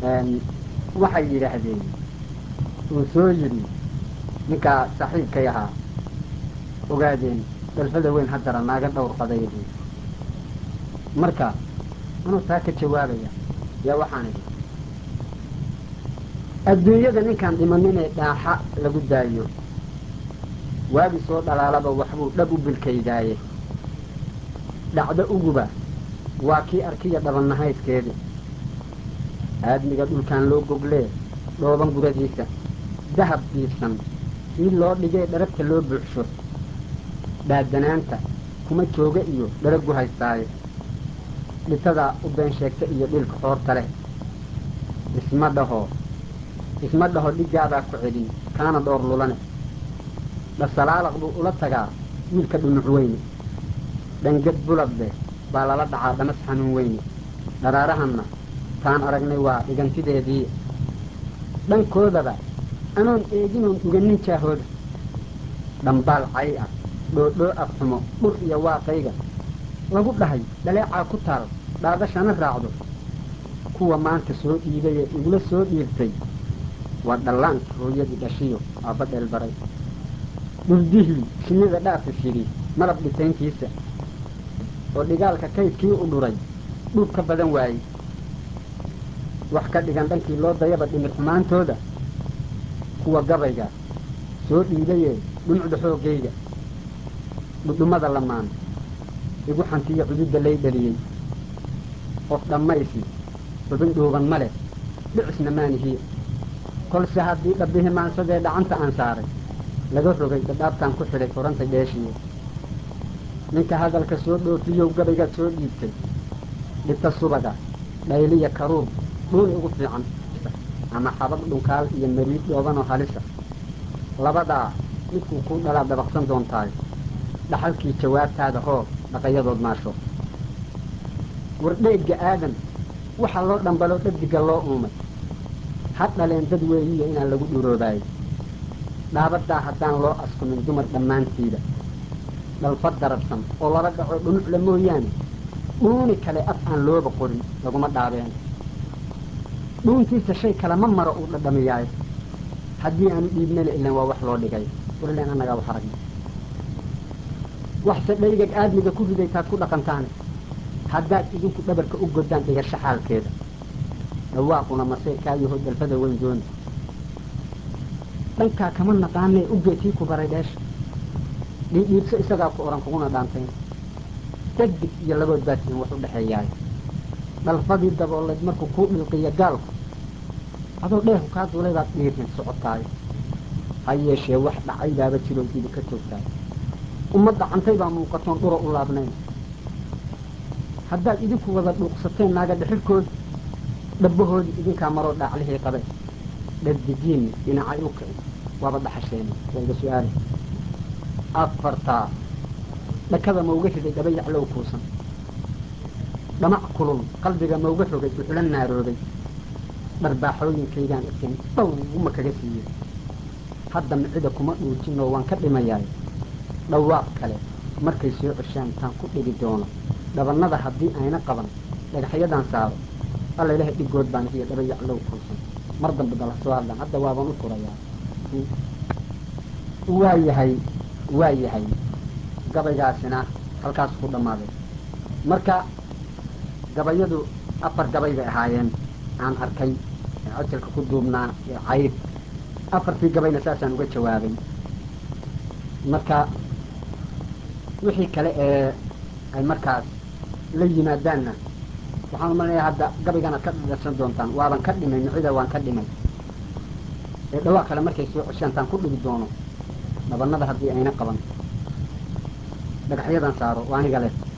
waxay yidhaahdeen uu soo yidhi ninkaa saaxiibkay ahaa ogaadeen dhalfada weyn haddara naaga dhowr qadayadii marka anuu taa ka jawaabaya yaa waxaan idhi adduunyada ninkaan dhimaninee dhaaxa lagu daayo waagi soo dhalaalaba waxbuu dhab u bilkaydaaye dhacdo uguba waa kii arkiya dhabannahaydkeedi aadmiga dhulkaan loo goglee dhooban guradiisa dahab diibsan mid loo dhigee dharagta loo buuxsho dhaadanaanta kuma jooga iyo dharagu haystaaye dhitadaa u been sheegta iyo dhilka xoorta leh isma dhaho isma dhaho dhigaadaa ku celin kaana dhoor lulane dhasalaalaq buu ula tagaa wiilka dhunuc weyne dhangad buladle baa lala dhacaa dhamas xanuun weyne dharaarahanna taan aragnay waa dhigantideedii dhankoodaba anoon eeginoon dhuganin jaahooda dhambaal cay ah dhoodhoo afxumo dhur iyo waaqayga lagu dhahay dhaleecaa ku taal dhaadashana raacdo kuwa maanta soo dhiibayee igula soo dhiirtay waa dhallaanka hooyadii dhashiyo aabba dheelbaray dhuldihii shinnida dhaafis yidhi malab dhitayntiisa oo dhigaalka kaydkii u dhuray dhuub ka badan waayey wax ka dhigan dhankii loo dayaba dhimir xumaantooda kuwa gabayga soo dhiibayee dhumucda xooggayga dhudhummada lamaan igu xantiyo cududda lay dhaliyey qof dhammaysi xubin dhuuban ma leh dhicisna maanihiye kolse haddii dhabbihi maansadee dhacanta aan saaray laga rogay dhadhaabtaan ku xidhay furanta dheeshiye ninka hadalka soo dhoofiyow gabaygaad soo dhiibtay dhita subaga dhayliya karuur dhuuni ugu fiican ama xabad dhunkaal iyo mariid dhoobanoo halisa labadaa midkuu kuu dhalaa dabaqsan doontaay dhaxalkii jawaabtaada hoo dhaqayadood maasho wardheegga aadan waxaa loo dhambaloo dhegdiga loo uumay ha dhaleen dad weeyiyo inaan lagu dhuroobaayey dhaabadaa haddaan loo askumin dumar dhammaantiida dhalfa darabsan oo lala dhaco dhunucla mooyaane dhuuni kale af aan looba qorin laguma dhaabeen dhuuntiisa shay kale ma maro uu dhadhamiyaayo haddii aanu dhiibnana ilan waa wax loo dhigay warilan annagaa wax aragna waxse dhaygag aadmiga ku riday taad ku dhaqantaane haddaad idinku dhabarka u godaan dhigasho xaalkeeda dhawaaquna masee kaayaho dalfada weyn dooni dhankaa kama naqaanee ugeetii ku baray dheesha dhiidhiibso isagaa ku odhan kuguna dhaantayn degdeg iyo labood baasiin wax u dhexeeyaay dhalfadii dabooleed markuu kuu dhilqiya gaalku adoo dheerku kaa duulay baad dhiirrin socotaayo ha yeeshee wax dhacay baaba jiroo dibi ka toogtaay ummadda cantay baa muuqatoon dhuro u laabnayn haddaad idinku wada dhuuqsateen naaga dhexirhkoodi dhabbahoodii idinkaa maroo dhaaclihii qabe dhaddigiinni dhinacay u kicin waaba dhaxasheeni waa iga su-aali afartaa dhakada mauga riday dhaba yaclow kuusan dhamac kulul qalbiga mauga rogay uxula naaroobay dharbaaxooyinkaygaan isin dhowma kaga siiyey hadda micida kuma dhuujinoo waan ka dhimayaay dhawaaq kale markay soo ceshaan taan ku dhigi doono dhabannada haddii ayna qaban dhagaxyadan saaro alla ilahay dhigood baan iyo dhaba yaclow kuusan mar dambe dala soo hadlaan hadda waaban u furayaa waa yahay waa yahay gabaygaasina halkaas ku dhammaaday marka gabayadu afar gabay bay ahaayeen aan arkay ajalka ku duubnaa ee cayb afartii gabayna saasaan uga jawaabay marka wixii kale ee ay markaas la yimaadaanna waxaan umaleeyaa hadda gabayganaad ka dhadharsan doontaan waaban ka dhimay micida waan ka dhimay ee dhawaaq kale markay soo ceshaan taan ku dhigi doono dhabanada haddii ayna qaban dhagaxyadan saaro waa aniga leh